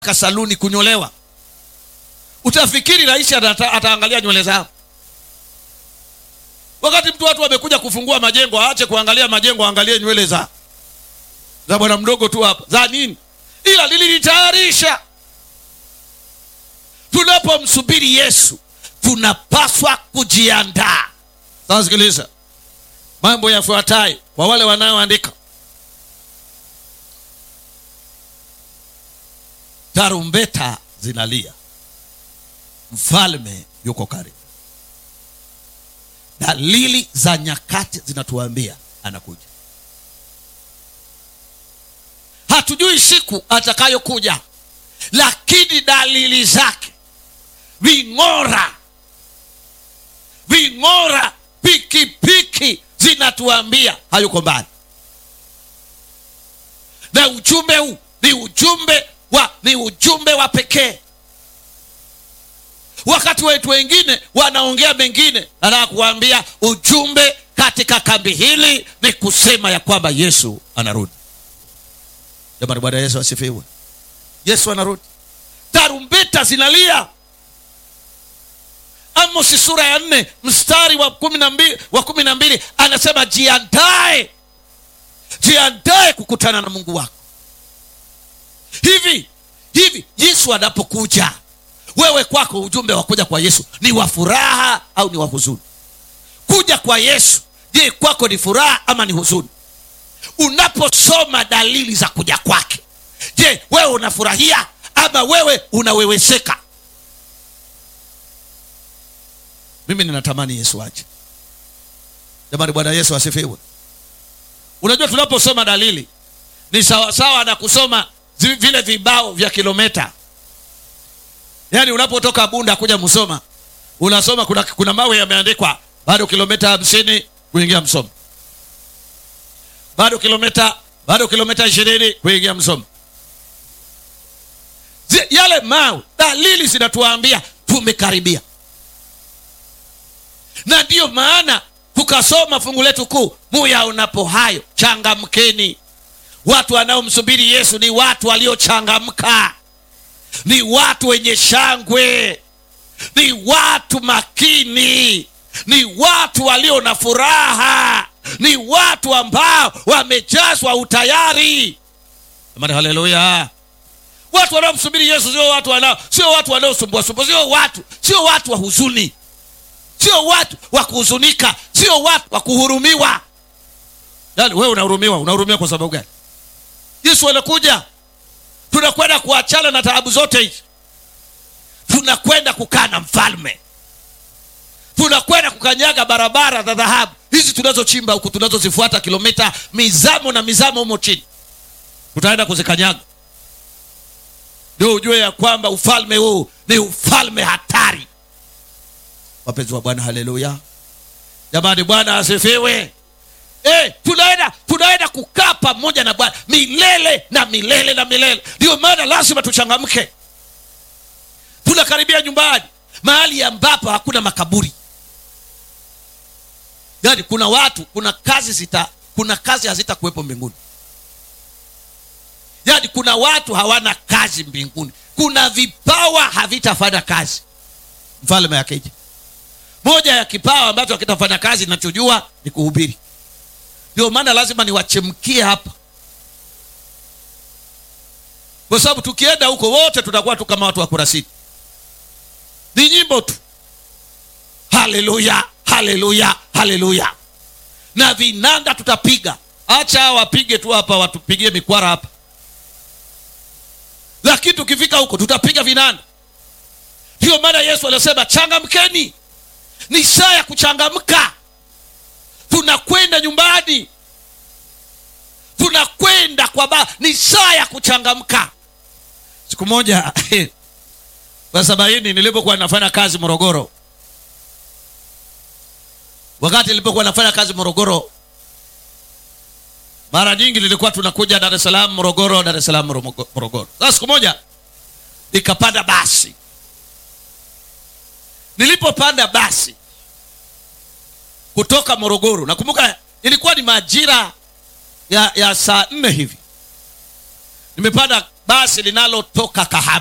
saluni kunyolewa utafikiri rais ata, ataangalia nywele zao wakati mtu watu wamekuja kufungua majengo aache kuangalia majengo aangalie nywele za za bwana mdogo tu hapa za nini ila lililitayarisha tunapomsubiri yesu tunapaswa kujiandaa sasa sikiliza mambo yafuatayo kwa wale wanaoandika tarumbeta zinalia mfalme yuko karibu dalili za nyakati zinatuambia anakuja hatujui siku atakayokuja lakini dalili zake ving'ora ving'ora pikipiki zinatuambia hayuko mbali na ujumbe huu ni ujumbe wa ni ujumbe wa pekee wakati wetu wengine wanaongea mengine nataka kuambia ujumbe katika kambi hili ni kusema ya kwamba yesu anarudi jamani bwana yesu asifiwe yesu anarudi tarumbeta zinalia amosi sura ya nne mstari wa kumi na mbili wa kumi na mbili anasema jiandae jiandae kukutana na mungu wako hivi hivi yesu anapokuja wewe kwako ujumbe wa kuja kwa yesu ni wa furaha au ni wa huzuni kuja kwa yesu je kwako ni furaha ama ni huzuni unaposoma dalili za kuja kwake je wewe unafurahia ama wewe unaweweseka mimi ninatamani yesu aje jamani bwana yesu asifiwe unajua tunaposoma dalili ni sawasawa na kusoma zi- vile vibao vya kilometa yaani unapotoka bunda kuja msoma unasoma kuna, kuna mawe yameandikwa bado kilomita hamsini kuingia msoma bado kilomita bado kilomita ishirini kuingia msoma Zi- yale mawe dalili zinatuambia tumekaribia na ndiyo maana tukasoma fungu letu kuu muyaonapo hayo changamkeni watu wanaomsubiri yesu ni watu waliochangamka ni watu wenye shangwe ni watu makini ni watu walio na furaha ni watu ambao wamejazwa utayari amani haleluya watu wanaomsubiri yesu sio watu wanao sio watu wanaosumbuasumbua sio watu sio watu wa huzuni sio watu wa kuhuzunika sio watu wa kuhurumiwa yani wewe unahurumiwa unahurumiwa kwa sababu gani yesu anakuja tunakwenda kuachana na taabu zote hizi tunakwenda kukaa na mfalme tunakwenda kukanyaga barabara za dhahabu hizi tunazochimba huku tunazozifuata kilomita mizamo na mizamo humo chini tutaenda kuzikanyaga ndio ujue ya kwamba ufalme huu ni ufalme hatari wapenzi wa bwana haleluya jamani bwana asifiwe Eh, tunaenda tunaenda kukaa pamoja na bwana milele na milele na milele ndio maana lazima tuchangamke tunakaribia nyumbani mahali ambapo hakuna makaburi yaani kuna watu kuna kazi zita kuna kazi hazitakuwepo mbinguni yaani kuna watu hawana kazi mbinguni kuna vipawa havitafanya kazi mfalme akija moja ya kipawa ambacho hakitafanya kazi nachojua ni kuhubiri ndio maana lazima niwachemkie hapa kwa sababu tukienda huko wote tutakuwa tu kama watu wa kurasini ni nyimbo tu haleluya haleluya haleluya na vinanda tutapiga acha wapige tu hapa watupigie mikwara hapa lakini tukifika huko tutapiga vinanda ndio maana yesu alisema changamkeni ni saa ya kuchangamka tunakwenda nyumbani tunakwenda kwa ba ni saa ya kuchangamka siku moja kwa sabaini nilipokuwa nafanya kazi morogoro wakati nilipokuwa nafanya kazi morogoro mara nyingi nilikuwa tunakuja dar es salaam morogoro dar es salaam Morogo- morogoro sasa siku moja nikapanda basi nilipopanda basi kutoka morogoro nakumbuka ilikuwa ni majira ya, ya saa nne hivi nimepanda basi linalotoka Kahama